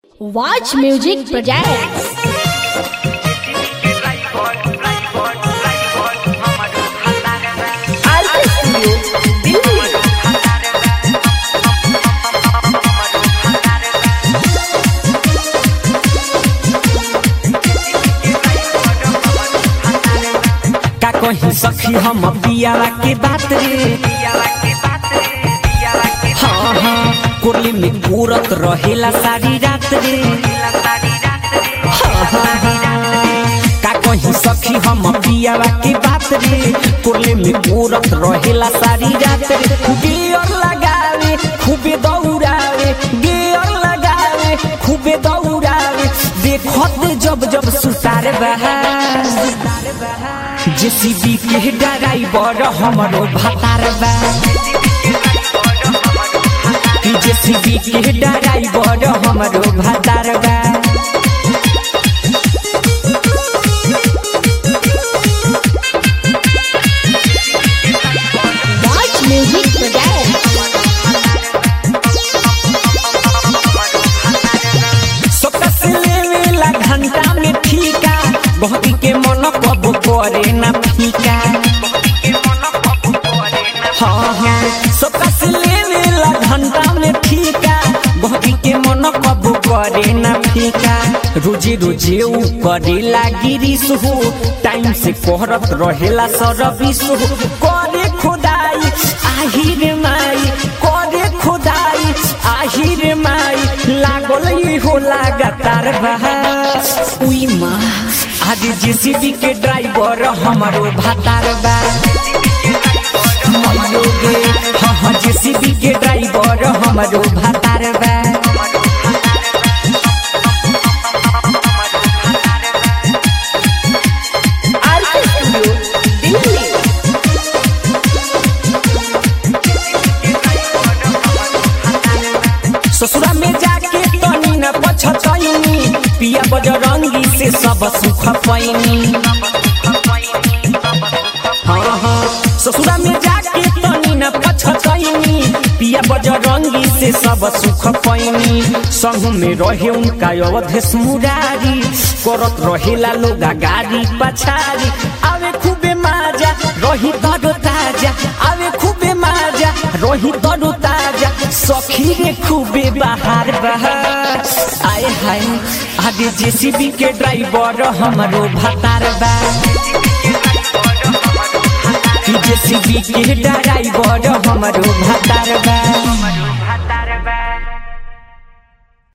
Watch Music Projects. का कहीं सखी हम पियावा के बात रे हाँ हाँ कोरली में पूरत रहेला सारी रात रे हाँ, हाँ, हाँ। का कहीं सखी हम पियावा के बात रे कोरली में पूरत रहेला सारी रात रे गियर लगावे खूबे दौड़ावे गियर लगावे खूबे दौड़ावे देखत जब जब सुतार बहा जेसीबी के ड्राइवर हमरो भातार बा जेसीबी के ड्राइवर हमरो भातार बा Watch Music Projects. सोकस लेवेला घंटा में ठीका बहकी के मन कब करे ना फीका हाँ हाँ सोकस लेवेला घंटा में ठीका बहकी के मन कब करे ना फीका रोजे रोजे ऊ करेला गिरीश हो टाइम से कोहरत रहेला सरबिस हो करे खुदाई आहिर माई करे खुदाई आहिर माई लागल ई हो लगातार बहा उई माँ आज जेसीबी के ड्राइवर हमारो भातार बा मइयो गे हाँ हाँ जेसीबी के ड्राइवर हमारो भातार बा ससुरा में जाके तनी न पछतैनी पिया बजरंगी से सब सुख पैनी हाँ हाँ ससुरा में जाके तनी न पछतैनी पिया बजरंगी से सब सुख पैनी संग में रहे उनका अवधेश मुरारी करत रहेला लोग गाड़ी पछारी आवे खूबे माजा रही तरो ताजा आवे खूबे माजा रही तरो ताजा सखी रे खूबे बाहर बहार आए हाय आगे जेसीबी के ड्राइवर हमरो भातार बा जेसीबी के ड्राइवर हमरो भातार बा